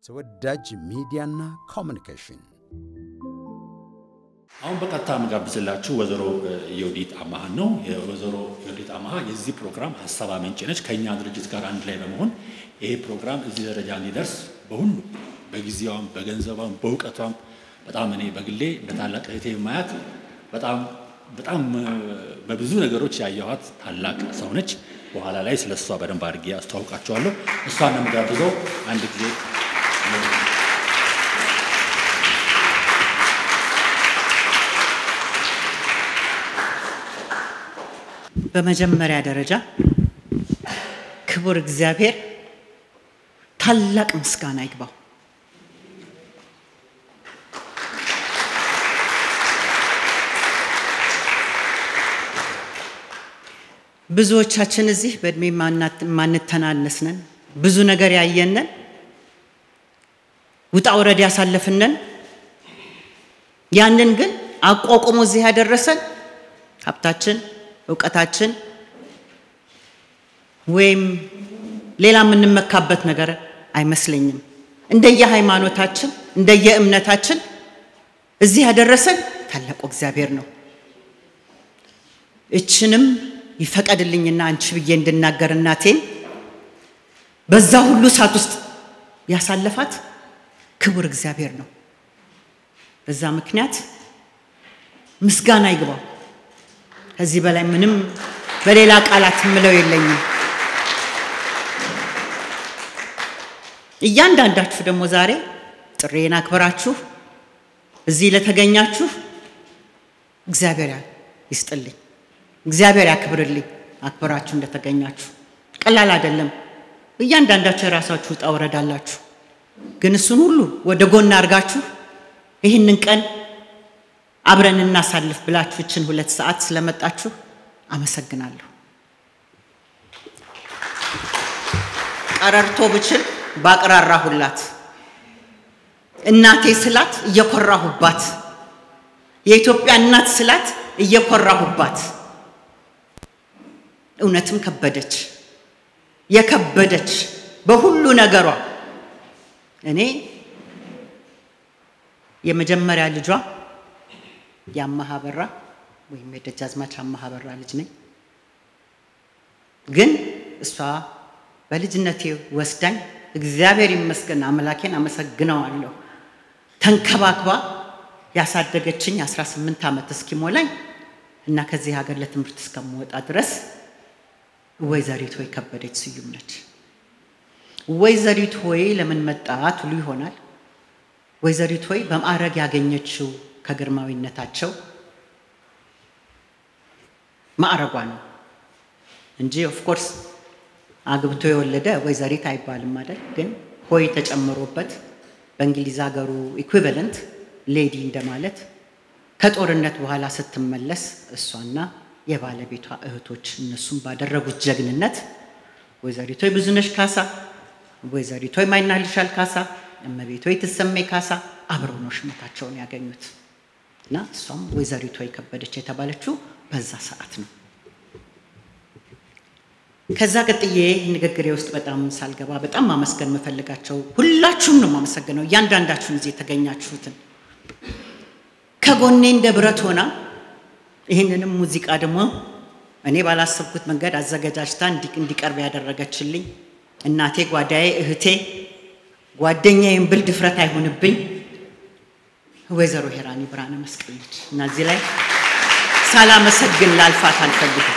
ተወዳጅ ሚዲያና ኮሚኒኬሽን አሁን በቀጥታ የምጋብዝላችሁ ወይዘሮ የውዲት አማሃን ነው። የወይዘሮ የውዲት አማሃ የዚህ ፕሮግራም ሀሳብ አመንጭ ነች። ከእኛ ድርጅት ጋር አንድ ላይ በመሆን ይሄ ፕሮግራም እዚህ ደረጃ እንዲደርስ በሁሉ በጊዜዋም፣ በገንዘቧም፣ በእውቀቷም በጣም እኔ በግሌ እንደ ታላቅ እህቴ ማያት በጣም በጣም በብዙ ነገሮች ያየኋት ታላቅ ሰው ነች። በኋላ ላይ ስለ እሷ በደንብ አድርጌ አስተዋውቃቸዋለሁ። እሷን ነው የምጋብዘው። አንድ ጊዜ በመጀመሪያ ደረጃ ክቡር እግዚአብሔር ታላቅ ምስጋና ይግባው። ብዙዎቻችን እዚህ በእድሜ ማንተናነስነን ብዙ ነገር ያየነን ውጣ ውረድ ያሳለፍነን ያንን ግን አቋቁሞ እዚህ ያደረሰን ሀብታችን እውቀታችን ወይም ሌላ የምንመካበት ነገር አይመስለኝም። እንደየ ሃይማኖታችን እንደየ እምነታችን እዚህ ያደረሰን ታላቁ እግዚአብሔር ነው። እችንም ይፈቀድልኝና አንቺ ብዬ እንድናገር እናቴን በዛ ሁሉ እሳት ውስጥ ያሳለፋት ክቡር እግዚአብሔር ነው። በዛ ምክንያት ምስጋና ይግባው። ከዚህ በላይ ምንም በሌላ ቃላት ምለው የለኝም። እያንዳንዳችሁ ደግሞ ዛሬ ጥሬን አክብራችሁ እዚህ ለተገኛችሁ እግዚአብሔር ይስጥልኝ፣ እግዚአብሔር ያክብርልኝ። አክብራችሁ እንደተገኛችሁ ቀላል አይደለም። እያንዳንዳችሁ የራሳችሁ ውጣ ውረድ አላችሁ። ግን እሱን ሁሉ ወደ ጎን አድርጋችሁ ይህንን ቀን አብረን እናሳልፍ ብላችሁ ይችን ሁለት ሰዓት ስለመጣችሁ አመሰግናለሁ። ቀረርቶ ብችል ባቅራራሁላት፣ እናቴ ስላት እየኮራሁባት፣ የኢትዮጵያ እናት ስላት እየኮራሁባት፣ እውነትም ከበደች የከበደች በሁሉ ነገሯ እኔ የመጀመሪያ ልጇ የአማሃ በራ ወይም የደጃዝማች አማሃ በራ ልጅ ነኝ። ግን እሷ በልጅነቴ ወስዳኝ እግዚአብሔር ይመስገን አምላኬን አመሰግነዋለሁ። ተንከባክባ ያሳደገችኝ 18 ዓመት እስኪሞላኝ እና ከዚህ ሀገር ለትምህርት እስከምወጣ ድረስ ወይዘሪት ሆይ ከበደች ስዩም ነች። ወይዘሪት ሆይ ለምን መጣ ትሉ ይሆናል። ወይዘሪት ሆይ በማዕረግ ያገኘችው ከግርማዊነታቸው ማዕረጓ ነው እንጂ ኦፍኮርስ አግብቶ የወለደ ወይዘሪት አይባልም አይደል? ግን ሆይ ተጨምሮበት በእንግሊዝ ሀገሩ ኢኩቪለንት ሌዲ እንደማለት ከጦርነት በኋላ ስትመለስ እሷና የባለቤቷ እህቶች እነሱም ባደረጉት ጀግንነት ወይዘሪቶ ብዙነሽ ካሳ፣ ወይዘሪቶ ማይናልሻል ካሳ፣ እመቤቶ ትሰሜ ካሳ አብረው ነው ሹመታቸውን ያገኙት እና እሷም ወይዘሪቶ የከበደች የተባለችው በዛ ሰዓት ነው። ከዛ ቀጥዬ ንግግሬ ውስጥ በጣም ሳልገባ በጣም ማመስገን የምፈልጋቸው ሁላችሁም ነው የማመሰግነው፣ እያንዳንዳችሁን እዚህ የተገኛችሁትን ከጎኔ እንደ ብረት ሆና ይህንንም ሙዚቃ ደግሞ እኔ ባላሰብኩት መንገድ አዘገጃጅታ እንዲቀርብ ያደረገችልኝ እናቴ፣ ጓዳዬ፣ እህቴ፣ ጓደኛዬን ብል ድፍረት አይሆንብኝ ወይዘሮ ሄራኒ ብርሃነ መስቀል ነች እና እዚህ ላይ ሳላመሰግን ላልፋት አልፈልግም።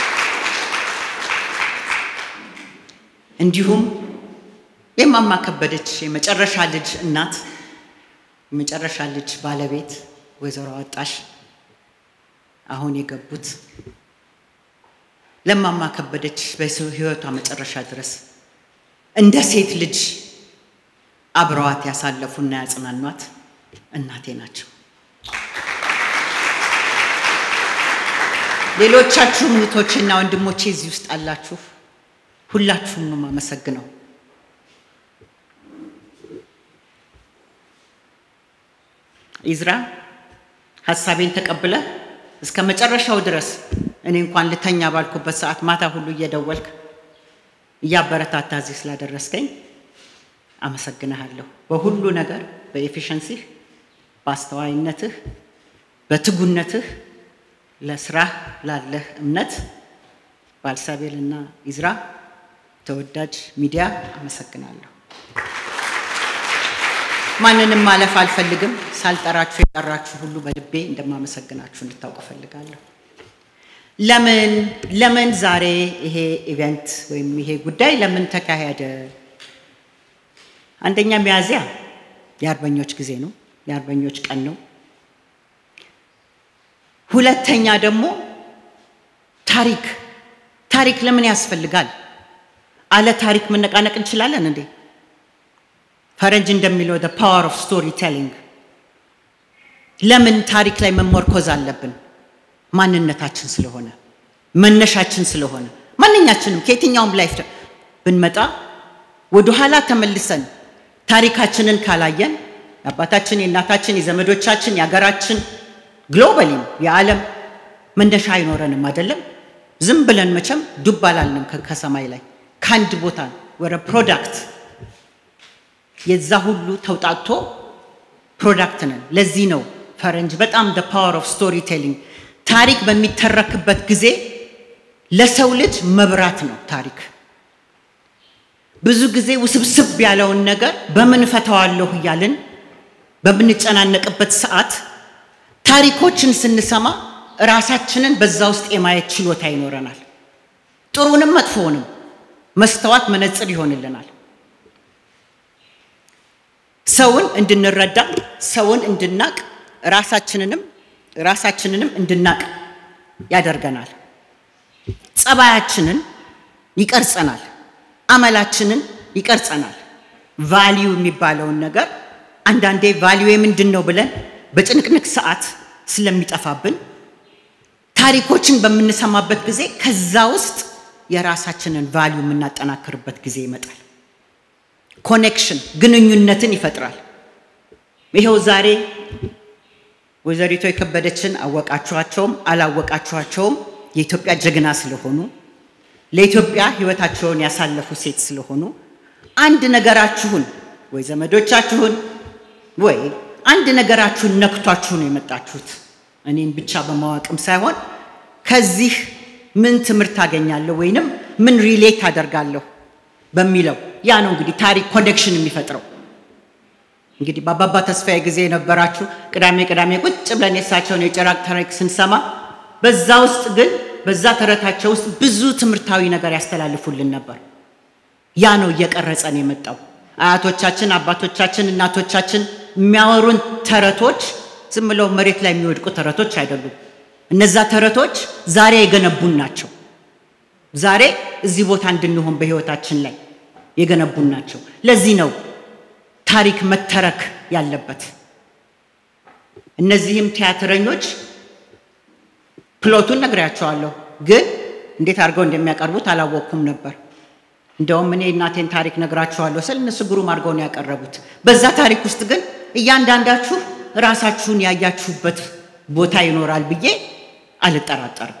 እንዲሁም የማማ ከበደች የመጨረሻ ልጅ እናት የመጨረሻ ልጅ ባለቤት ወይዘሮ አወጣሽ አሁን የገቡት ለማማ ከበደች በህይወቷ መጨረሻ ድረስ እንደ ሴት ልጅ አብረዋት ያሳለፉና ያጽናኗት እናቴ ናቸው። ሌሎቻችሁም እህቶቼና ወንድሞቼ እዚህ ውስጥ አላችሁ። ሁላችሁም ነው የማመሰግነው። ኢዝራ ሀሳቤን ተቀብለ እስከ መጨረሻው ድረስ እኔ እንኳን ልተኛ ባልኩበት ሰዓት ማታ ሁሉ እየደወልክ እያበረታታ እዚህ ስላደረስከኝ አመሰግንሃለሁ። በሁሉ ነገር በኤፊሸንሲህ፣ በአስተዋይነትህ፣ በትጉነትህ ለስራህ ላለህ እምነት ባልሳቤልና ኢዝራ ተወዳጅ ሚዲያ አመሰግናለሁ። ማንንም ማለፍ አልፈልግም። ሳልጠራችሁ የጠራችሁ ሁሉ በልቤ እንደማመሰግናችሁ እንድታውቅ እፈልጋለሁ። ለምን ለምን ዛሬ ይሄ ኢቨንት ወይም ይሄ ጉዳይ ለምን ተካሄደ? አንደኛ ሚያዝያ የአርበኞች ጊዜ ነው፣ የአርበኞች ቀን ነው። ሁለተኛ ደግሞ ታሪክ ታሪክ ለምን ያስፈልጋል? አለ ታሪክ መነቃነቅ እንችላለን እንዴ? ፈረንጅ እንደሚለው the power of storytelling ለምን ታሪክ ላይ መመርኮዝ አለብን? ማንነታችን ስለሆነ መነሻችን ስለሆነ ማንኛችንም ከየትኛውም ላይፍ ብንመጣ ወደኋላ ተመልሰን ታሪካችንን ካላየን የአባታችን፣ የእናታችን፣ የዘመዶቻችን፣ የሀገራችን ግሎባሊም የዓለም መነሻ አይኖረንም አይደለም። ዝም ብለን መቼም ዱብ አላልንም ከሰማይ ላይ ከአንድ ቦታ ወደ ፕሮዳክት የዛ ሁሉ ተውጣቶ ፕሮዳክት ነን። ለዚህ ነው ፈረንጅ በጣም the power of storytelling ታሪክ በሚተረክበት ጊዜ ለሰው ልጅ መብራት ነው ታሪክ። ብዙ ጊዜ ውስብስብ ያለውን ነገር በምን ፈተዋለሁ እያልን በምንጨናነቅበት ሰዓት ታሪኮችን ስንሰማ ራሳችንን በዛ ውስጥ የማየት ችሎታ ይኖረናል። ጥሩንም መጥፎውንም መስተዋት መነጽር ይሆንልናል። ሰውን እንድንረዳ፣ ሰውን እንድናቅ፣ ራሳችንንም ራሳችንንም እንድናቅ ያደርገናል። ጸባያችንን ይቀርጸናል። አመላችንን ይቀርጸናል። ቫሊዩ የሚባለውን ነገር አንዳንዴ ቫሊዩ ምንድን ነው ብለን በጭንቅንቅ ሰዓት ስለሚጠፋብን ታሪኮችን በምንሰማበት ጊዜ ከዛ ውስጥ የራሳችንን ቫሊዩ የምናጠናክርበት ጊዜ ይመጣል። ኮኔክሽን ግንኙነትን ይፈጥራል። ይኸው ዛሬ ወይዘሪቶ የከበደችን አወቃችኋቸውም አላወቃችኋቸውም የኢትዮጵያ ጀግና ስለሆኑ ለኢትዮጵያ ሕይወታቸውን ያሳለፉ ሴት ስለሆኑ አንድ ነገራችሁን ወይ ዘመዶቻችሁን ወይ አንድ ነገራችሁን ነክቷችሁ ነው የመጣችሁት። እኔን ብቻ በማወቅም ሳይሆን ከዚህ ምን ትምህርት አገኛለሁ ወይንም ምን ሪሌት አደርጋለሁ በሚለው ያ ነው እንግዲህ ታሪክ ኮኔክሽን የሚፈጥረው። እንግዲህ በአባባ ተስፋዬ ጊዜ የነበራችሁ ቅዳሜ ቅዳሜ ቁጭ ብለን የእሳቸውን የጭራቅ ታሪክ ስንሰማ በዛ ውስጥ ግን በዛ ተረታቸው ውስጥ ብዙ ትምህርታዊ ነገር ያስተላልፉልን ነበር። ያ ነው እየቀረጸን የመጣው። አያቶቻችን፣ አባቶቻችን፣ እናቶቻችን የሚያወሩን ተረቶች ዝም ብለው መሬት ላይ የሚወድቁ ተረቶች አይደሉም። እነዛ ተረቶች ዛሬ የገነቡን ናቸው። ዛሬ እዚህ ቦታ እንድንሆን በህይወታችን ላይ የገነቡን ናቸው። ለዚህ ነው ታሪክ መተረክ ያለበት። እነዚህም ቲያትረኞች ፕሎቱን ነግሬያቸዋለሁ፣ ግን እንዴት አድርገው እንደሚያቀርቡት አላወቅኩም ነበር። እንደውም እኔ እናቴን ታሪክ ነግራችኋለሁ ስል እነሱ ግሩም አድርገው ነው ያቀረቡት። በዛ ታሪክ ውስጥ ግን እያንዳንዳችሁ ራሳችሁን ያያችሁበት ቦታ ይኖራል ብዬ አልጠራጠርም።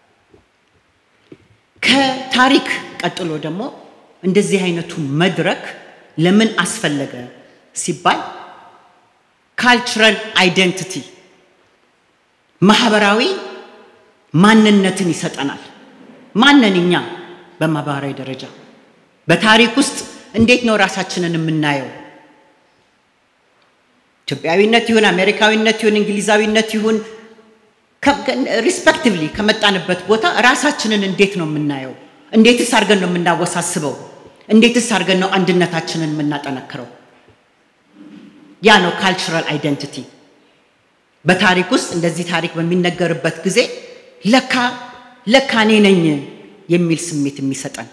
ከታሪክ ቀጥሎ ደግሞ እንደዚህ አይነቱ መድረክ ለምን አስፈለገ ሲባል ካልቸራል አይደንቲቲ ማህበራዊ ማንነትን ይሰጠናል። ማንን እኛ በማህበራዊ ደረጃ በታሪክ ውስጥ እንዴት ነው ራሳችንን የምናየው? ኢትዮጵያዊነት ይሁን አሜሪካዊነት ይሁን እንግሊዛዊነት ይሁን ሪስፔክቲቭሊ ከመጣንበት ቦታ ራሳችንን እንዴት ነው የምናየው? እንዴትስ አድርገን ነው የምናወሳስበው? እንዴትስ አድርገን ነው አንድነታችንን የምናጠነክረው? ያ ነው ካልቸራል አይደንቲቲ። በታሪክ ውስጥ እንደዚህ ታሪክ በሚነገርበት ጊዜ ለካ ለካ እኔ ነኝ የሚል ስሜት የሚሰጠን።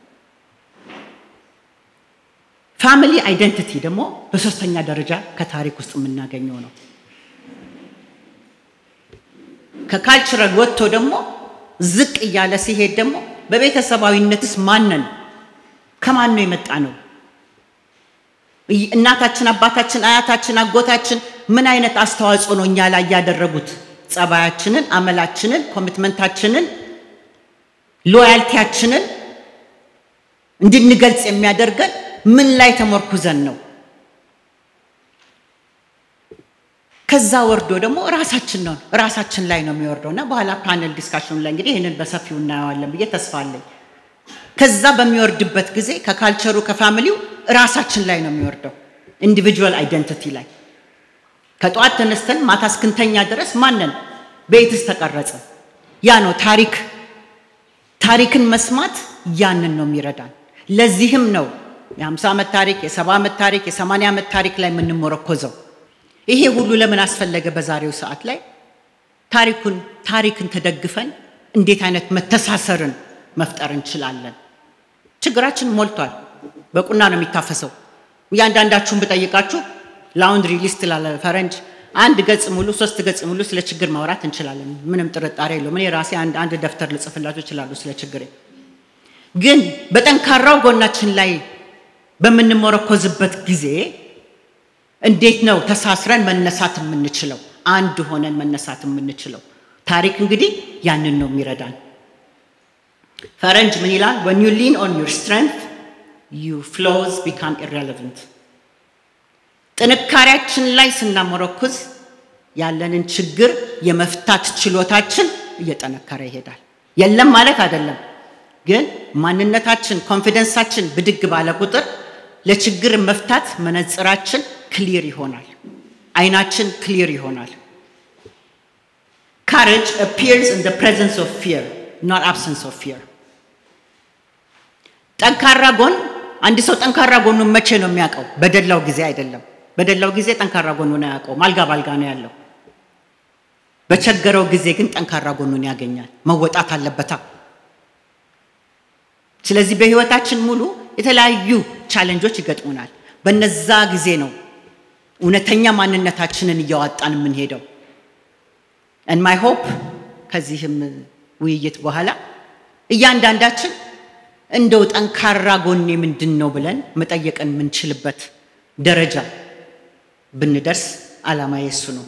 ፋሚሊ አይደንቲቲ ደግሞ በሶስተኛ ደረጃ ከታሪክ ውስጥ የምናገኘው ነው። ከካልቸራል ወጥቶ ደግሞ ዝቅ እያለ ሲሄድ ደግሞ በቤተሰባዊነትስ ማንን ከማን ነው የመጣ ነው? እናታችን፣ አባታችን፣ አያታችን፣ አጎታችን ምን አይነት አስተዋጽኦ ነው እኛ ላይ ያደረጉት? ጸባያችንን፣ አመላችንን፣ ኮሚትመንታችንን፣ ሎያልቲያችንን እንድንገልጽ የሚያደርገን ምን ላይ ተመርኩዘን ነው? ከዛ ወርዶ ደግሞ ራሳችን ነው ራሳችን ላይ ነው የሚወርደው እና በኋላ ፓነል ዲስካሽኑ ላይ እንግዲህ ይህንን በሰፊው እናየዋለን ብዬ ተስፋ አለኝ። ከዛ በሚወርድበት ጊዜ ከካልቸሩ ከፋሚሊው ራሳችን ላይ ነው የሚወርደው፣ ኢንዲቪጁዋል አይደንቲቲ ላይ ከጠዋት ተነስተን ማታ እስክንተኛ ድረስ ማንን ቤትስ ተቀረጸ። ያ ነው ታሪክ። ታሪክን መስማት ያንን ነው የሚረዳን። ለዚህም ነው የ50 ዓመት ታሪክ፣ የ70 ዓመት ታሪክ፣ የ80 ዓመት ታሪክ ላይ የምንሞረኮዘው። ይሄ ሁሉ ለምን አስፈለገ? በዛሬው ሰዓት ላይ ታሪኩን ታሪክን ተደግፈን እንዴት አይነት መተሳሰርን መፍጠር እንችላለን? ችግራችን ሞልቷል። በቁና ነው የሚታፈሰው። እያንዳንዳችሁን ብጠይቃችሁ ላውንድሪ ሊስት ላለ ፈረንጅ አንድ ገጽ ሙሉ ሶስት ገጽ ሙሉ ስለ ችግር ማውራት እንችላለን። ምንም ጥርጣሬ የለውም። እኔ ራሴ አንድ አንድ ደብተር ልጽፍላችሁ እችላለሁ ስለ ችግሬ። ግን በጠንካራው ጎናችን ላይ በምንመረኮዝበት ጊዜ እንዴት ነው ተሳስረን መነሳት የምንችለው? አንድ ሆነን መነሳት የምንችለው? ታሪክ እንግዲህ ያንን ነው የሚረዳን። ፈረንጅ ምን ይላል? when you lean on your strength your flaws become irrelevant ጥንካሬያችን ላይ ስናመረኩዝ ያለንን ችግር የመፍታት ችሎታችን እየጠነከረ ይሄዳል። የለም ማለት አይደለም፣ ግን ማንነታችን ኮንፊደንሳችን ብድግ ባለ ቁጥር ለችግር መፍታት መነጽራችን ክሊር ይሆናል፣ አይናችን ክሊር ይሆናል። ካሬጅ appears in the presence of fear not absence of fear ጠንካራ ጎን አንድ ሰው ጠንካራ ጎኑን መቼ ነው የሚያውቀው? በደላው ጊዜ አይደለም። በደላው ጊዜ ጠንካራ ጎኑን አያውቀውም። አልጋ ባልጋ ነው ያለው። በቸገረው ጊዜ ግን ጠንካራ ጎኑን ያገኛል። መወጣት አለበታ። ስለዚህ በህይወታችን ሙሉ የተለያዩ ቻሌንጆች ይገጥሙናል። በነዛ ጊዜ ነው እውነተኛ ማንነታችንን እያዋጣን የምንሄደው። and my hope ከዚህም ውይይት በኋላ እያንዳንዳችን እንደው ጠንካራ ጎኔ ምንድን ነው ብለን መጠየቅን የምንችልበት ደረጃ ብንደርስ ዓላማ የሱ ነው።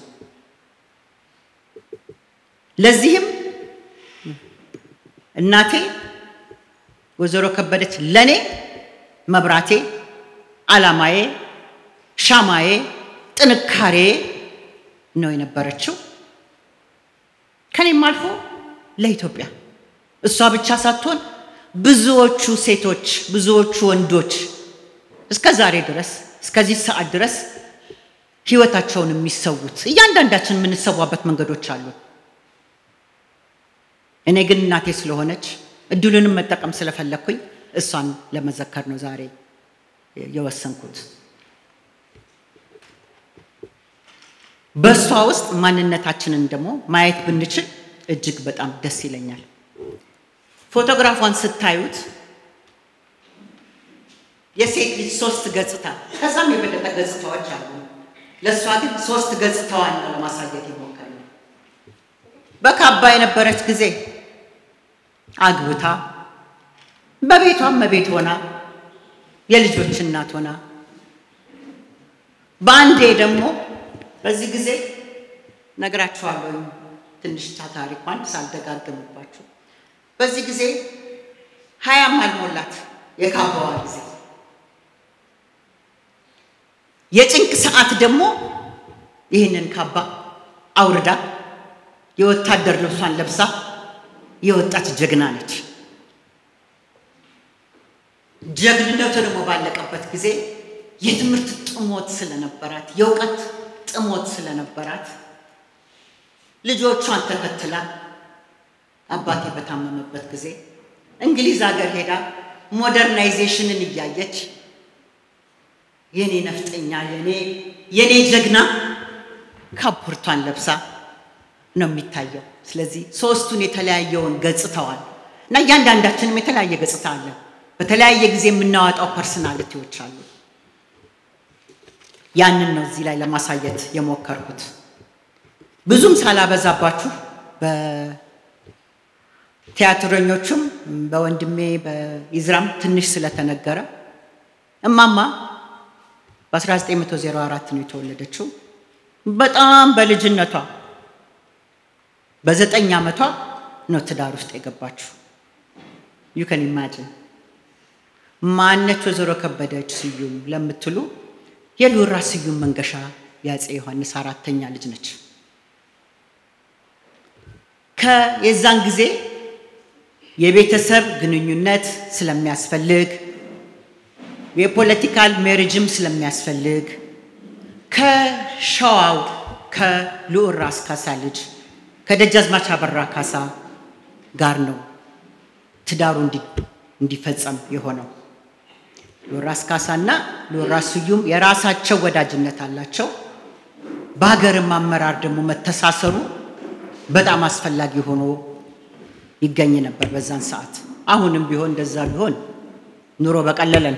ለዚህም እናቴ ወይዘሮ ከበደች ለኔ መብራቴ፣ ዓላማዬ፣ ሻማዬ፣ ጥንካሬ ነው የነበረችው። ከኔም አልፎ ለኢትዮጵያ እሷ ብቻ ሳትሆን ብዙዎቹ ሴቶች ብዙዎቹ ወንዶች እስከ ዛሬ ድረስ እስከዚህ ሰዓት ድረስ ህይወታቸውን የሚሰዉት እያንዳንዳችን የምንሰዋበት መንገዶች አሉ። እኔ ግን እናቴ ስለሆነች እድሉንም መጠቀም ስለፈለግኩኝ እሷን ለመዘከር ነው ዛሬ የወሰንኩት። በእሷ ውስጥ ማንነታችንን ደግሞ ማየት ብንችል እጅግ በጣም ደስ ይለኛል። ፎቶግራፏን ስታዩት የሴት ልጅ ሶስት ገጽታ ከዛም የበለጠ ገጽታዎች አሉ። ለእሷ ግን ሶስት ገጽታዋን ነው ለማሳየት የሞከርነው። በካባ የነበረች ጊዜ አግብታ በቤቷም መቤት ሆና የልጆች እናት ሆና በአንዴ ደግሞ በዚህ ጊዜ ነግራችኋለሁ ትንሽ ታሪኳን ሳልደጋግምባችሁ በዚህ ጊዜ ሀያም አልሞላት የካባዋ ጊዜ የጭንቅ ሰዓት ደግሞ ይህንን ካባ አውርዳ የወታደር ልብሷን ለብሳ የወጣች ጀግና ነች። ጀግንነቱ ደግሞ ባለቀበት ጊዜ የትምህርት ጥሞት ስለነበራት የእውቀት ጥሞት ስለነበራት ልጆቿን ተከትላ አባቴ በታመመበት ጊዜ እንግሊዝ ሀገር ሄዳ ሞደርናይዜሽንን እያየች የኔ ነፍጠኛ የኔ የኔ ጀግና ካፖርቷን ለብሳ ነው የሚታየው። ስለዚህ ሶስቱን የተለያየውን ገጽታዋል እና እያንዳንዳችንም የተለያየ ገጽታ አለ። በተለያየ ጊዜ የምናወጣው ፐርሰናሊቲዎች አሉ። ያንን ነው እዚህ ላይ ለማሳየት የሞከርኩት። ብዙም ሳላበዛባችሁ በቲያትረኞቹም በወንድሜ በኢዝራም ትንሽ ስለተነገረ እማማ በ1904 ነው የተወለደችው። በጣም በልጅነቷ በዘጠኝ ዓመቷ ነው ትዳር ውስጥ የገባችው። ዩ ከን ኢማጂን ማነች ወይዘሮ ከበደች ስዩም ለምትሉ የልዑል ራስ ስዩም መንገሻ የአፄ ዮሐንስ አራተኛ ልጅ ነች። ከየዛን ጊዜ የቤተሰብ ግንኙነት ስለሚያስፈልግ የፖለቲካል ሜሪጅም ስለሚያስፈልግ ከሸዋው ከልዑል ራስ ካሳ ልጅ ከደጃዝማች አበራ ካሳ ጋር ነው ትዳሩ እንዲፈጸም የሆነው። ልዑል ራስ ካሳና ልዑል ራስ ስዩም የራሳቸው ወዳጅነት አላቸው። በሀገርም አመራር ደግሞ መተሳሰሩ በጣም አስፈላጊ ሆኖ ይገኝ ነበር በዛን ሰዓት። አሁንም ቢሆን እንደዛ ቢሆን ኑሮ በቀለለን።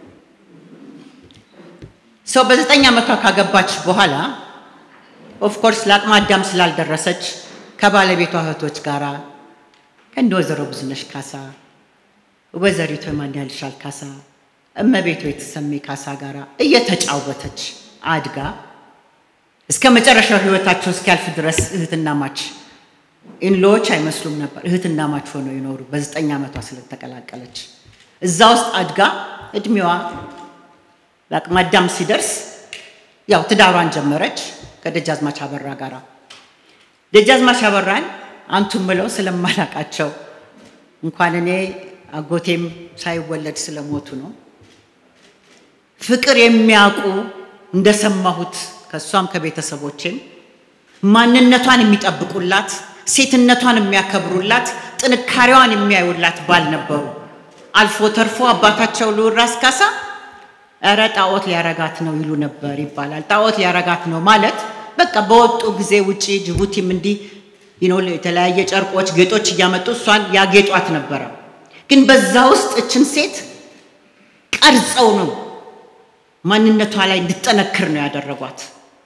ሰው በዘጠኝ ዓመቷ ካገባች በኋላ ኦፍኮርስ ለአቅመ አዳም ስላልደረሰች ከባለቤቷ እህቶች ጋራ ከእንደ ወይዘሮ ብዙነሽ ካሳ፣ ወይዘሪቱ የማንያልሻል ካሳ፣ እመቤቱ የተሰሜ ካሳ ጋራ እየተጫወተች አድጋ እስከ መጨረሻው ህይወታቸው እስኪያልፍ ድረስ እህትና ማች ኢንሎዎች አይመስሉም ነበር። እህትና ማች ሆነው ይኖሩ በዘጠኝ ዓመቷ ስለተቀላቀለች እዛ ውስጥ አድጋ እድሜዋ ለአቅመ አዳም ሲደርስ ያው ትዳሯን ጀመረች ከደጃዝማች አበራ ጋራ። ደጃዝማች አበራን አንቱም ብለው ስለማላቃቸው እንኳን እኔ አጎቴም ሳይወለድ ስለሞቱ ነው። ፍቅር የሚያውቁ እንደሰማሁት ከእሷም ከቤተሰቦችም ማንነቷን የሚጠብቁላት፣ ሴትነቷን የሚያከብሩላት፣ ጥንካሬዋን የሚያዩላት ባል ነበሩ። አልፎ ተርፎ አባታቸው ልዑል ራስ ካሳ እረ ጣዖት ሊያረጋት ነው ይሉ ነበር ይባላል። ጣዖት ሊያረጋት ነው ማለት በቃ በወጡ ጊዜ ውጪ ጅቡቲም እንዲህ የተለያየ ጨርቆች፣ ጌጦች እያመጡ እሷን ያጌጧት ነበረ። ግን በዛ ውስጥ እችን ሴት ቀርጸው ነው ማንነቷ ላይ እንድጠነክር ነው ያደረጓት።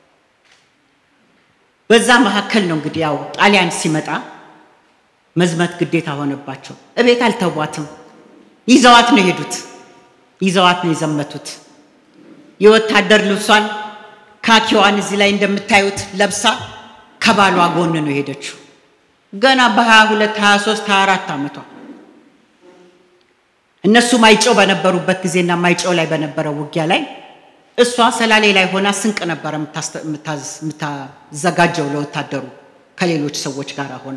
በዛ መካከል ነው እንግዲህ ያው ጣሊያን ሲመጣ መዝመት ግዴታ ሆነባቸው። እቤት አልተዋትም። ይዘዋት ነው የሄዱት። ይዘዋት ነው የዘመቱት። የወታደር ልብሷን ካኪዋን እዚህ ላይ እንደምታዩት ለብሳ ከባሏ ጎን ነው የሄደችው። ገና በ22 23 24 ዓመቷ እነሱ ማይጨው በነበሩበት ጊዜና ማይጨው ላይ በነበረው ውጊያ ላይ እሷ ሰላሌ ላይ ሆና ስንቅ ነበረ የምታዘጋጀው ለወታደሩ ከሌሎች ሰዎች ጋር ሆና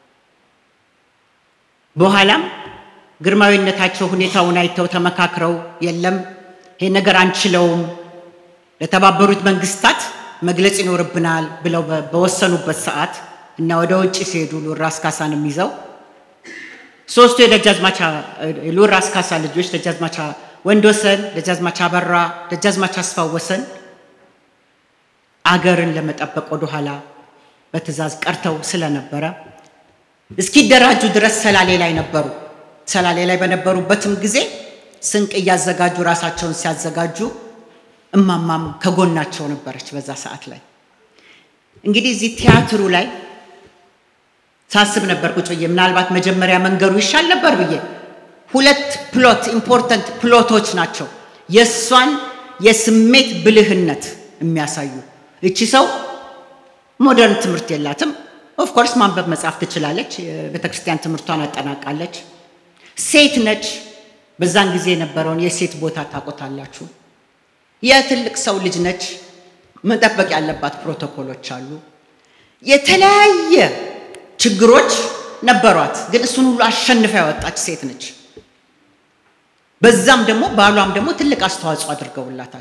በኋላም ግርማዊነታቸው ሁኔታውን አይተው ተመካክረው የለም ይሄ ነገር አንችለውም፣ ለተባበሩት መንግስታት መግለጽ ይኖርብናል ብለው በወሰኑበት ሰዓት እና ወደ ውጭ ሲሄዱ ልዑል ራስ ካሳንም ይዘው ሶስቱ የደጃዝማች ልዑል ራስ ካሳ ልጆች ደጃዝማች ወንድወሰን፣ ደጃዝማች አበራ፣ ደጃዝማች አስፋወሰን አገርን ለመጠበቅ ወደኋላ በትእዛዝ ቀርተው ስለነበረ እስኪደራጁ ድረስ ሰላሌ ላይ ነበሩ። ሰላሌ ላይ በነበሩበትም ጊዜ ስንቅ እያዘጋጁ ራሳቸውን ሲያዘጋጁ እማማም ከጎናቸው ነበረች። በዛ ሰዓት ላይ እንግዲህ እዚህ ቲያትሩ ላይ ሳስብ ነበር ቁጭ ብዬ ምናልባት መጀመሪያ መንገዱ ይሻል ነበር ብዬ። ሁለት ፕሎት ኢምፖርተንት ፕሎቶች ናቸው የእሷን የስሜት ብልህነት የሚያሳዩ። እቺ ሰው ሞደርን ትምህርት የላትም። ኦፍኮርስ ማንበብ መጻፍ ትችላለች። የቤተክርስቲያን ትምህርቷን አጠናቃለች። ሴት ነች። በዛን ጊዜ የነበረውን የሴት ቦታ ታውቁታላችሁ። የትልቅ ሰው ልጅ ነች። መጠበቅ ያለባት ፕሮቶኮሎች አሉ። የተለያየ ችግሮች ነበሯት፣ ግን እሱን ሁሉ አሸንፋ ያወጣች ሴት ነች። በዛም ደግሞ ባሏም ደግሞ ትልቅ አስተዋጽኦ አድርገውላታል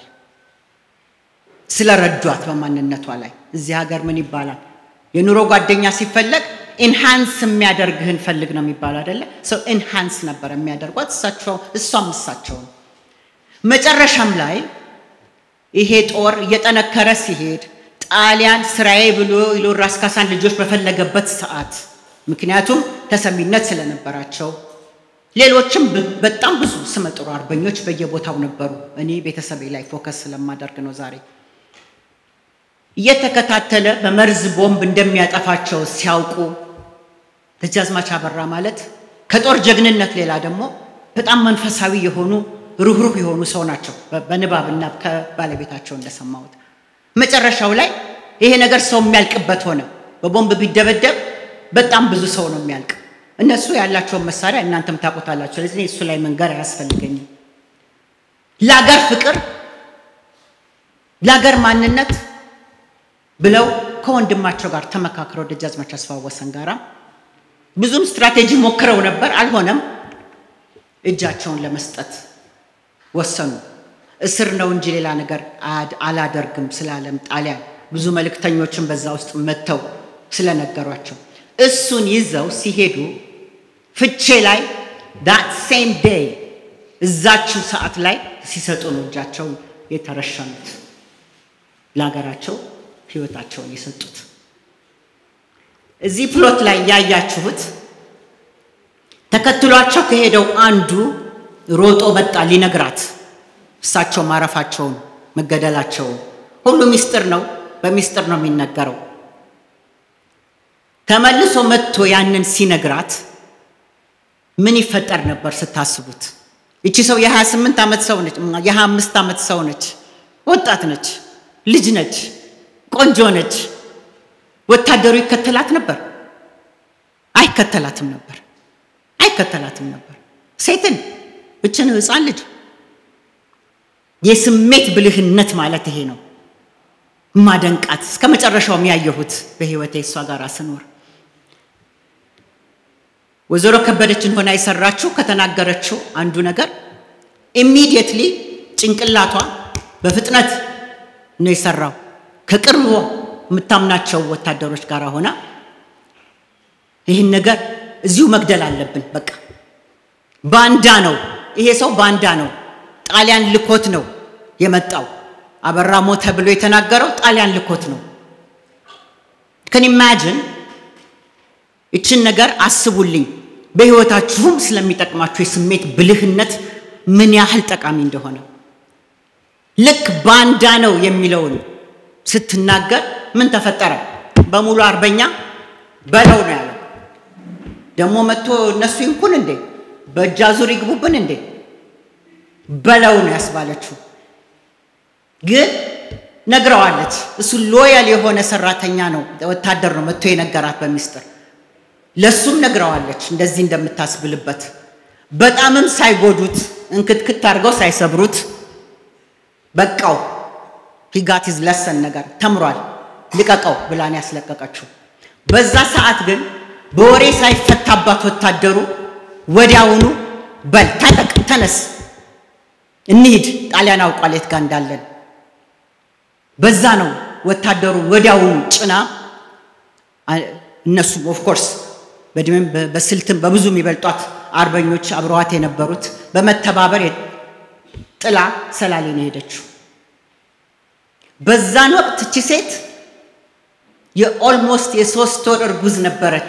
ስለረዷት በማንነቷ ላይ። እዚህ ሀገር ምን ይባላል? የኑሮ ጓደኛ ሲፈለግ ኢንሃንስ የሚያደርግህን ፈልግ ነው የሚባል አይደለ? ሰው ኢንሃንስ ነበር የሚያደርጓት እሳቸው እሷም እሳቸው ነው። መጨረሻም ላይ ይሄ ጦር እየጠነከረ ሲሄድ ጣሊያን ስራዬ ብሎ ልዑል ራስ ካሳን ልጆች በፈለገበት ሰዓት ምክንያቱም ተሰሚነት ስለነበራቸው ሌሎችም በጣም ብዙ ስመጥሩ አርበኞች በየቦታው ነበሩ። እኔ ቤተሰቤ ላይ ፎከስ ስለማደርግ ነው ዛሬ እየተከታተለ በመርዝ ቦምብ እንደሚያጠፋቸው ሲያውቁ ደጃዝማች አበራ ማለት ከጦር ጀግንነት ሌላ ደግሞ በጣም መንፈሳዊ የሆኑ ሩህሩህ የሆኑ ሰው ናቸው። በንባብና ከባለቤታቸው እንደሰማሁት መጨረሻው ላይ ይሄ ነገር ሰው የሚያልቅበት ሆነ። በቦምብ ቢደበደብ በጣም ብዙ ሰው ነው የሚያልቅ። እነሱ ያላቸውን መሳሪያ እናንተም ታውቁታላችሁ። ስለዚህ እሱ ላይ መንገር አያስፈልገኝም። ለአገር ፍቅር፣ ለአገር ማንነት ብለው ከወንድማቸው ጋር ተመካክረው ደጃዝማች አስፋው ወሰን ጋራ ብዙም ስትራቴጂ ሞክረው ነበር፣ አልሆነም። እጃቸውን ለመስጠት ወሰኑ። እስር ነው እንጂ ሌላ ነገር አላደርግም ስላለም ጣሊያን ብዙ መልእክተኞችን በዛ ውስጥ መጥተው ስለነገሯቸው እሱን ይዘው ሲሄዱ ፍቼ ላይ ዳት ሴም ዴይ እዛችው ሰዓት ላይ ሲሰጡ ነው እጃቸውን የተረሸኑት ለሀገራቸው ህይወታቸውን የሰጡት። እዚህ ፕሎት ላይ ያያችሁት ተከትሏቸው ከሄደው አንዱ ሮጦ መጣ ሊነግራት እሳቸው ማረፋቸውን መገደላቸውን ሁሉ ሚስጥር ነው፣ በሚስጥር ነው የሚነገረው። ተመልሶ መጥቶ ያንን ሲነግራት ምን ይፈጠር ነበር ስታስቡት? እቺ ሰው የ28 ዓመት ሰው ነች፣ የ25 ዓመት ሰው ነች፣ ወጣት ነች፣ ልጅ ነች፣ ቆንጆ ነች። ወታደሩ ይከተላት ነበር? አይከተላትም ነበር፣ አይከተላትም ነበር። ሴትን እችን ህፃን ልጅ የስሜት ብልህነት ማለት ይሄ ነው። ማደንቃት እስከ መጨረሻው የሚያየሁት በህይወቴ እሷ ጋር ስኖር ወይዘሮ ከበደችን ሆና የሰራችው ከተናገረችው አንዱ ነገር ኢሚዲየትሊ ጭንቅላቷ በፍጥነት ነው የሰራው። ከቅርብ የምታምናቸው ወታደሮች ጋር ሆና ይህን ነገር እዚሁ መግደል አለብን፣ በቃ ባንዳ ነው ይሄ ሰው ባንዳ ነው፣ ጣሊያን ልኮት ነው የመጣው። አበራ ሞተ ብሎ የተናገረው ጣሊያን ልኮት ነው። ከን ኢማጅን ይችን ነገር አስቡልኝ። በህይወታችሁም ስለሚጠቅማችሁ የስሜት ብልህነት ምን ያህል ጠቃሚ እንደሆነ ልክ ባንዳ ነው የሚለውን ስትናገር ምን ተፈጠረ? በሙሉ አርበኛ በለው ነው ያለው። ደግሞ መጥቶ እነሱ ይንኩን እንዴ በእጅ አዙር ይግቡብን እንዴ በለው ነው ያስባለችው። ግን ነግረዋለች። እሱ ሎያል የሆነ ሰራተኛ ነው ወታደር ነው መጥቶ የነገራት በሚስጥር ለሱም ነግረዋለች እንደዚህ እንደምታስብልበት በጣምም ሳይጎዱት እንክትክት አድርገው ሳይሰብሩት በቃው ሂጋቲዝ ለሰን ነገር ተምሯል ልቀቀው ብላን ያስለቀቀችው። በዛ ሰዓት ግን በወሬ ሳይፈታባት ወታደሩ ወዲያውኑ በል ታጠቅ፣ ተነስ፣ እንሂድ፣ ጣሊያን አውቋል የት ጋር እንዳለን። በዛ ነው ወታደሩ ወዲያውኑ ጭና እነሱ ኦፍኮርስ በእድሜም በስልትም በብዙ የሚበልጧት አርበኞች አብረዋት የነበሩት በመተባበር ጥላ ሰላሌ ነው የሄደችው። በዛን ወቅት እቺ ሴት የኦልሞስት የሶስት ወር እርጉዝ ነበረች።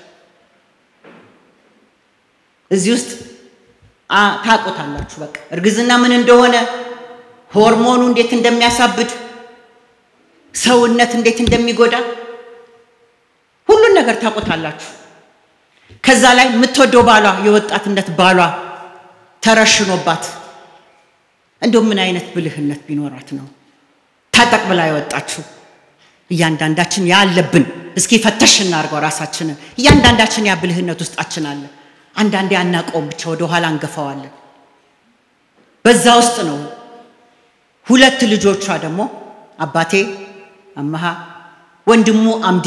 እዚህ ውስጥ ታውቁታላችሁ። በቃ እርግዝና ምን እንደሆነ፣ ሆርሞኑ እንዴት እንደሚያሳብድ፣ ሰውነት እንዴት እንደሚጎዳ ሁሉን ነገር ታውቁታላችሁ። ከዛ ላይ የምትወደው ባሏ የወጣትነት ባሏ ተረሽኖባት እንደው ምን አይነት ብልህነት ቢኖራት ነው ታጠቅ ብላ የወጣችሁ? እያንዳንዳችን ያ አለብን። እስኪ ፈተሽ እናድርገው ራሳችንን። እያንዳንዳችን ያ ብልህነት ውስጣችን አለ። አንዳንዴ አናውቀውም፣ ብቻ ወደ ኋላ እንገፋዋለን። በዛ ውስጥ ነው ሁለት ልጆቿ ደግሞ አባቴ አመሃ፣ ወንድሙ አምዴ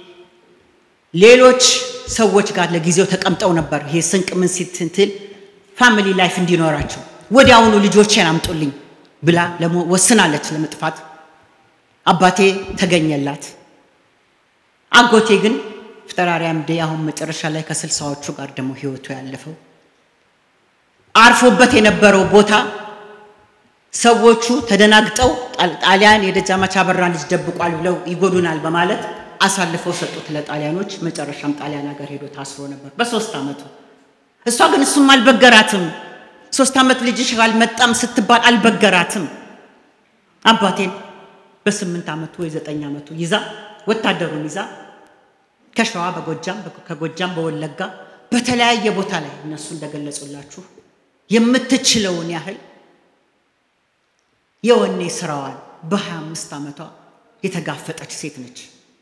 ሌሎች ሰዎች ጋር ለጊዜው ተቀምጠው ነበር። ይሄ ስንቅ ምን ስትንትል ፋሚሊ ላይፍ እንዲኖራቸው ወዲያውኑ ልጆቼን አምጡልኝ ብላ ወስናለች ለመጥፋት። አባቴ ተገኘላት። አጎቴ ግን ፍጠራሪያም ዴ አሁን መጨረሻ ላይ ከስልሳዎቹ ጋር ደግሞ ህይወቱ ያለፈው አርፎበት የነበረው ቦታ ሰዎቹ ተደናግጠው ጣሊያን የደጃዝማች አበራን ልጅ ደብቋል ብለው ይጎዱናል በማለት አሳልፈው ሰጡት ለጣሊያኖች። መጨረሻም ጣሊያን ሀገር ሄዶ ታስሮ ነበር በሶስት ዓመቱ። እሷ ግን እሱም አልበገራትም። ሶስት ዓመት ልጅሽ አልመጣም ስትባል አልበገራትም። አባቴን በስምንት ዓመቱ ወይ ዘጠኝ ዓመቱ ይዛ ወታደሩን ይዛ ከሸዋ በጎጃም ከጎጃም በወለጋ በተለያየ ቦታ ላይ እነሱ እንደገለጹላችሁ የምትችለውን ያህል የወኔ ስራዋን በሀያ አምስት ዓመቷ የተጋፈጠች ሴት ነች።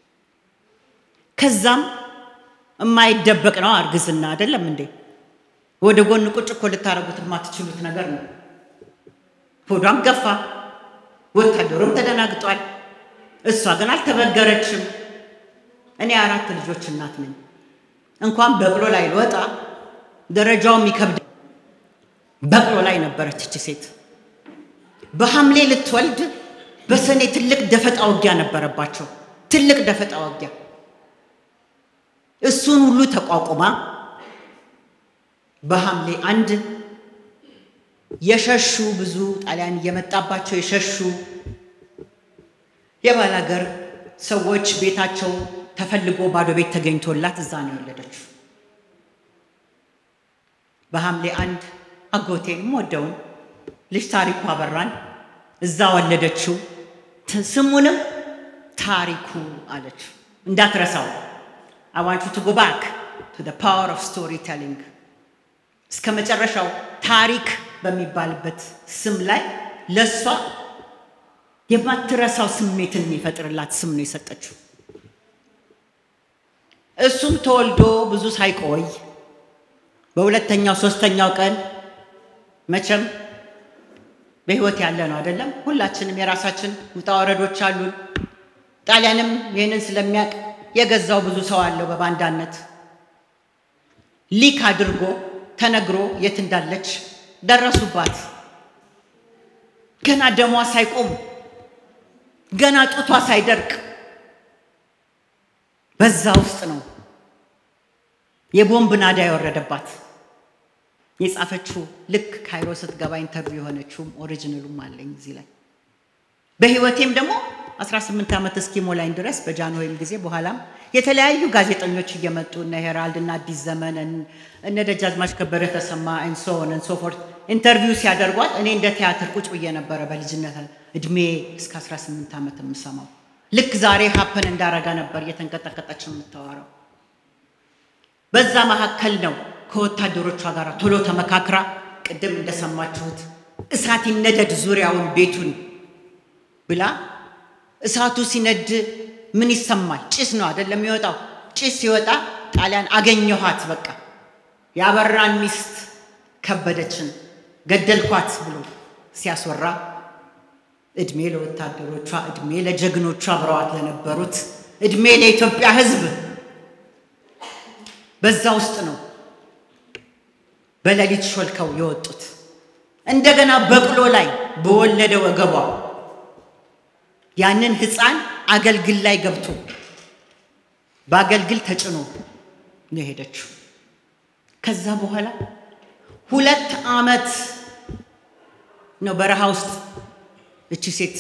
ከዛም የማይደበቅ ነው እርግዝና አይደለም እንዴ? ወደ ጎን ቁጭ እኮ ልታረጉት የማትችሉት ነገር ነው። ሆዷም ገፋ፣ ወታደሩም ተደናግጧል። እሷ ግን አልተበገረችም። እኔ አራት ልጆች እናት ነኝ። እንኳን በቅሎ ላይ ልወጣ ደረጃው የሚከብድ በቅሎ ላይ ነበረች እቺ ሴት። በሐምሌ ልትወልድ በሰኔ ትልቅ ደፈጣ ውጊያ ነበረባቸው። ትልቅ ደፈጣ ውጊያ እሱን ሁሉ ተቋቁማ በሐምሌ አንድ የሸሹ ብዙ ጣሊያን እየመጣባቸው የሸሹ የባላገር ሰዎች ቤታቸው ተፈልጎ ባዶ ቤት ተገኝቶላት እዛ ነው የወለደችው። በሐምሌ አንድ አጎቴንም ወደውን ልጅ ታሪኩ አበራን እዛ ወለደችው። ስሙንም ታሪኩ አለችው። እንዳትረሳው I want you to go back to the power of storytelling እስከ መጨረሻው ታሪክ በሚባልበት ስም ላይ ለእሷ የማትረሳው ስሜትን የሚፈጥርላት ስም ነው የሰጠችው። እሱም ተወልዶ ብዙ ሳይቆይ በሁለተኛው ሶስተኛው ቀን መቼም በህይወት ያለ ነው አይደለም። ሁላችንም የራሳችን ውጣ ወረዶች አሉን። ጣሊያንም ይህንን ስለሚያውቅ የገዛው ብዙ ሰው አለው በባንዳነት ሊክ አድርጎ ተነግሮ የት እንዳለች ደረሱባት። ገና ደሟ ሳይቆም ገና ጡቷ ሳይደርቅ በዛ ውስጥ ነው የቦምብ ናዳ የወረደባት። የጻፈችው ልክ ካይሮ ስትገባ ኢንተርቪው የሆነችውም ኦሪጂናሉም አለኝ እዚህ ላይ። በህይወቴም ደግሞ 18 ዓመት እስኪሞላኝ ድረስ በጃንሆይም ጊዜ በኋላም የተለያዩ ጋዜጠኞች እየመጡ እነ ሄራልድ እና አዲስ ዘመን እነ ደጃዝማች ከበደ ተሰማ እንሶን እንሶፎርት ኢንተርቪው ሲያደርጓት እኔ እንደ ቲያትር ቁጭ ብዬ ነበረ በልጅነት እድሜ እስከ 18 ዓመት የምሰማው። ልክ ዛሬ ሀፕን እንዳረጋ ነበር እየተንቀጠቀጠች የምታወራው። በዛ መካከል ነው ከወታደሮቿ ጋር ቶሎ ተመካክራ ቅድም እንደሰማችሁት እሳት ይነደድ ዙሪያውን ቤቱን ብላ እሳቱ ሲነድ ምን ይሰማል? ጭስ ነው አይደለም የሚወጣው። ጭስ ሲወጣ ጣሊያን አገኘኋት፣ በቃ ያበራን ሚስት ከበደችን ገደልኳት ብሎ ሲያስወራ እድሜ ለወታደሮቿ፣ እድሜ ለጀግኖቿ አብረዋት ለነበሩት፣ እድሜ ለኢትዮጵያ ሕዝብ በዛ ውስጥ ነው በሌሊት ሾልከው የወጡት። እንደገና በቅሎ ላይ በወለደ ወገቧ ያንን ህፃን አገልግል ላይ ገብቶ በአገልግል ተጭኖ ነው የሄደችው። ከዛ በኋላ ሁለት ዓመት ነው በረሃ ውስጥ እቺ ሴት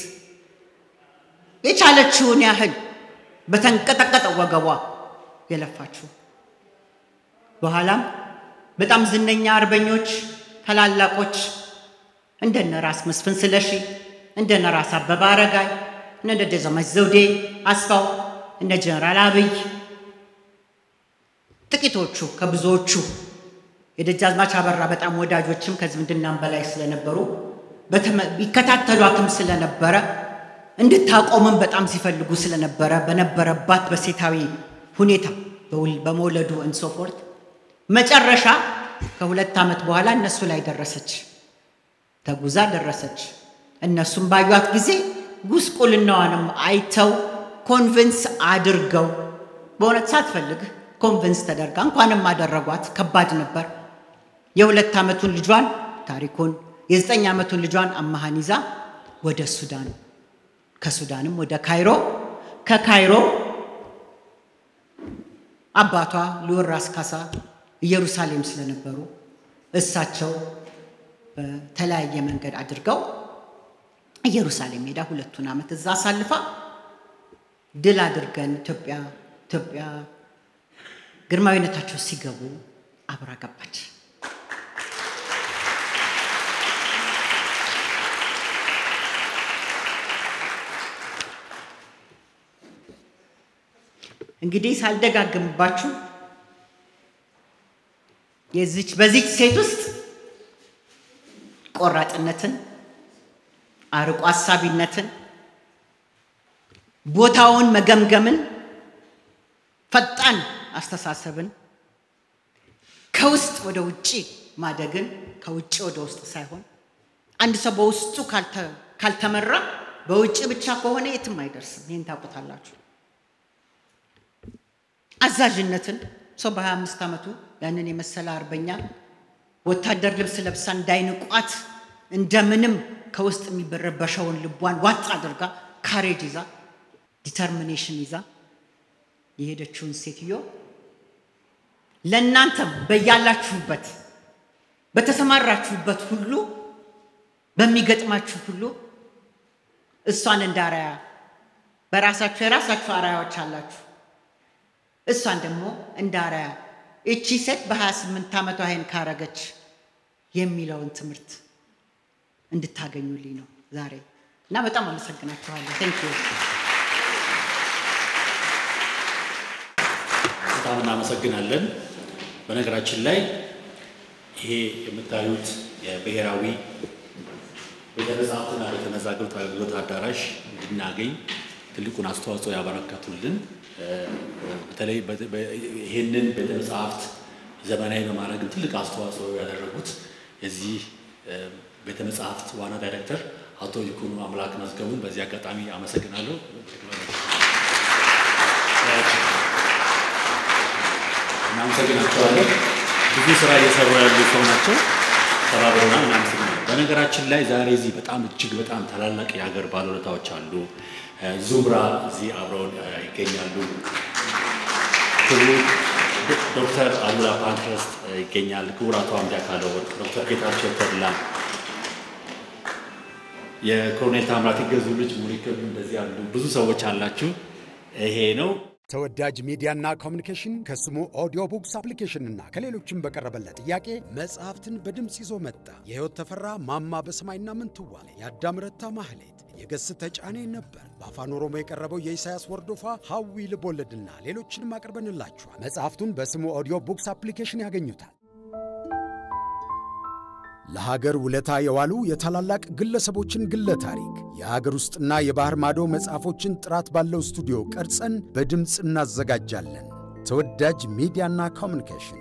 የቻለችውን ያህል በተንቀጠቀጠ ወገቧ የለፋችው። በኋላም በጣም ዝነኛ አርበኞች ታላላቆች እንደነ ራስ መስፍን ስለሺ እንደነ ራስ አበበ አረጋይ እነ ደጃዝማች ዘውዴ አስፋው እነ ጀነራል አብይ ጥቂቶቹ ከብዙዎቹ የደጃዝማች አበራ በጣም ወዳጆችም ከዝምድናም በላይ ስለነበሩ ይከታተሏትም ስለነበረ እንድታቆምም በጣም ሲፈልጉ ስለነበረ በነበረባት በሴታዊ ሁኔታ በመውለዱ እንሶፎርት መጨረሻ ከሁለት ዓመት በኋላ እነሱ ላይ ደረሰች። ተጉዛ ደረሰች። እነሱም ባዩት ጊዜ ጉስቁልናዋንም አይተው ኮንቪንስ አድርገው በእውነት ሳትፈልግ ኮንቪንስ ተደርጋ እንኳንም አደረጓት። ከባድ ነበር። የሁለት ዓመቱን ልጇን ታሪኩን የዘጠኝ ዓመቱን ልጇን አማሃን ይዛ ወደ ሱዳን ከሱዳንም ወደ ካይሮ ከካይሮ አባቷ ልዑል ራስ ካሳ ኢየሩሳሌም ስለነበሩ እሳቸው በተለያየ መንገድ አድርገው ኢየሩሳሌም ሄዳ ሁለቱን ዓመት እዛ አሳልፋ ድል አድርገን ኢትዮጵያ ኢትዮጵያ ግርማዊነታቸው ሲገቡ አብራ ገባች። እንግዲህ ሳልደጋግምባችሁ የዚች በዚች ሴት ውስጥ ቆራጥነትን፣ አርቆ አሳቢነትን፣ ቦታውን መገምገምን፣ ፈጣን አስተሳሰብን፣ ከውስጥ ወደ ውጭ ማደግን ከውጭ ወደ ውስጥ ሳይሆን አንድ ሰው በውስጡ ካልተመራ በውጭ ብቻ ከሆነ የትም አይደርስም። ይህን ታውቁታላችሁ። አዛዥነትን ሰው በ25 ዓመቱ ያንን የመሰለ አርበኛ ወታደር ልብስ ለብሳ እንዳይንቋት እንደምንም ከውስጥ የሚበረበሸውን ልቧን ዋጥ አድርጋ ካሬጅ ይዛ ዲተርሚኔሽን ይዛ የሄደችውን ሴትዮ ለእናንተም በያላችሁበት በተሰማራችሁበት ሁሉ በሚገጥማችሁ ሁሉ እሷን እንደ አርአያ በራሳችሁ የራሳችሁ አርአያዎች አላችሁ። እሷን ደግሞ እንደ አርአያ እቺ ሴት በ28 ዓመቷ ይሄን ካረገች የሚለውን ትምህርት እንድታገኙልኝ ነው ዛሬ እና በጣም አመሰግናችኋለሁ። ቴንክ ዩ። በጣም እናመሰግናለን። በነገራችን ላይ ይሄ የምታዩት የብሔራዊ ቤተ መጻሕፍትና ቤተ መዛግብት አገልግሎት አዳራሽ እንድናገኝ ትልቁን አስተዋጽኦ ያበረከቱልን በተለይ ይህንን ቤተ መጻሕፍት ዘመናዊ በማድረግም ትልቅ አስተዋጽኦ ያደረጉት የዚህ ቤተ መጻሕፍት ዋና ዳይሬክተር አቶ ይኩኑ አምላክ መዝገቡን በዚህ አጋጣሚ አመሰግናለሁ። እናመሰግናቸዋለን። ብዙ ስራ እየሰሩ ያሉ ሰው ናቸው። ተባብረና እናመሰግናለን። በነገራችን ላይ ዛሬ እዚህ በጣም እጅግ በጣም ታላላቅ የሀገር ባለውለታዎች አሉ። ዙምራ እዚህ አብረውን ይገኛሉ። ክቡር ዶክተር አሉላ ፓንክረስት ይገኛል። ክቡር አቶ አምዲ አካለው ወርቅ፣ ዶክተር ጌታቸው ተድላ፣ የኮሎኔል ታምራት ይገዙ ልጅ ሙሪክም እንደዚህ ያሉ ብዙ ሰዎች አላችሁ። ይሄ ነው ተወዳጅ ሚዲያና ኮሚኒኬሽን ከስሙ ኦዲዮ ቡክስ አፕሊኬሽንና ከሌሎችም በቀረበለት ጥያቄ መጽሐፍትን በድምፅ ይዞ መጣ። የሕይወት ተፈራ ማማ በሰማይና ምንትዋብ፣ የአዳም ረታ ማህሌት፣ የገስ ተጫኔ ነበር። በአፋን ኦሮሞ የቀረበው የኢሳያስ ወርዶፋ ሐዊ ልቦለድና ሌሎችንም አቅርበንላችኋል። መጽሐፍቱን በስሙ ኦዲዮ ቡክስ አፕሊኬሽን ያገኙታል። ለሀገር ውለታ የዋሉ የታላላቅ ግለሰቦችን ግለ ታሪክ የሀገር ውስጥና የባህር ማዶ መጽሐፎችን ጥራት ባለው ስቱዲዮ ቀርጸን በድምፅ እናዘጋጃለን። ተወዳጅ ሚዲያና ኮሚኒኬሽን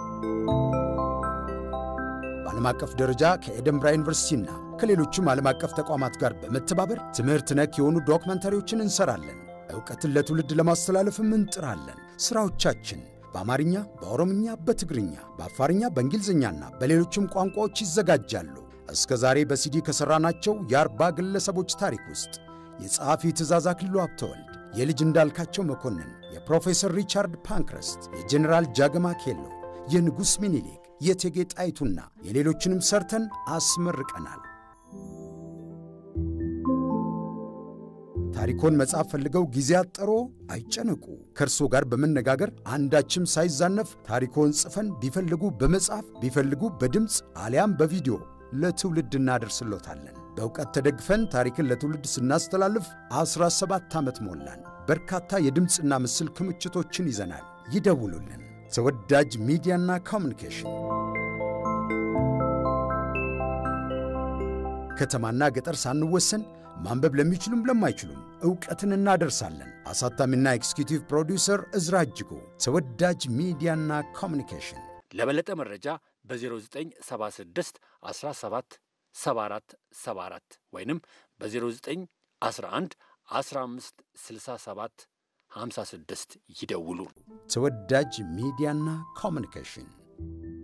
በዓለም አቀፍ ደረጃ ከኤደንብራ ዩኒቨርሲቲና ከሌሎችም ዓለም አቀፍ ተቋማት ጋር በመተባበር ትምህርት ነክ የሆኑ ዶክመንታሪዎችን እንሰራለን። ዕውቀትን ለትውልድ ለማስተላለፍም እንጥራለን። ሥራዎቻችን በአማርኛ፣ በኦሮምኛ፣ በትግርኛ፣ በአፋርኛ፣ በእንግሊዝኛና በሌሎችም ቋንቋዎች ይዘጋጃሉ። እስከ ዛሬ በሲዲ ከሠራናቸው የአርባ ግለሰቦች ታሪክ ውስጥ የጸሐፊ ትእዛዝ አክሊሉ ሀብተወልድ፣ የልጅ እንዳልካቸው መኮንን፣ የፕሮፌሰር ሪቻርድ ፓንክረስት፣ የጀኔራል ጃገማ ኬሎ፣ የንጉሥ ሚኒሊክ፣ የእቴጌ ጣይቱና የሌሎችንም ሰርተን አስመርቀናል። ታሪኮን መጻፍ ፈልገው ጊዜ አጠሮ አይጨነቁ። ከእርሶ ጋር በመነጋገር አንዳችም ሳይዛነፍ ታሪኮን ጽፈን ቢፈልጉ በመጻፍ ቢፈልጉ በድምፅ አሊያም በቪዲዮ ለትውልድ እናደርስሎታለን። በእውቀት ተደግፈን ታሪክን ለትውልድ ስናስተላልፍ 17 ዓመት ሞላን። በርካታ የድምፅና ምስል ክምችቶችን ይዘናል። ይደውሉልን። ተወዳጅ ሚዲያና ኮሚኒኬሽን ከተማና ገጠር ሳንወሰን ማንበብ ለሚችሉም ለማይችሉም ዕውቀትን እናደርሳለን። አሳታሚና ኤክስኪዩቲቭ ፕሮዲውሰር እዝራ እጅጉ። ተወዳጅ ሚዲያና ኮሚኒኬሽን ለበለጠ መረጃ በ0976 17 74 74 ወይንም በ0911 15 67 56 ይደውሉ። ተወዳጅ ሚዲያና ኮሚኒኬሽን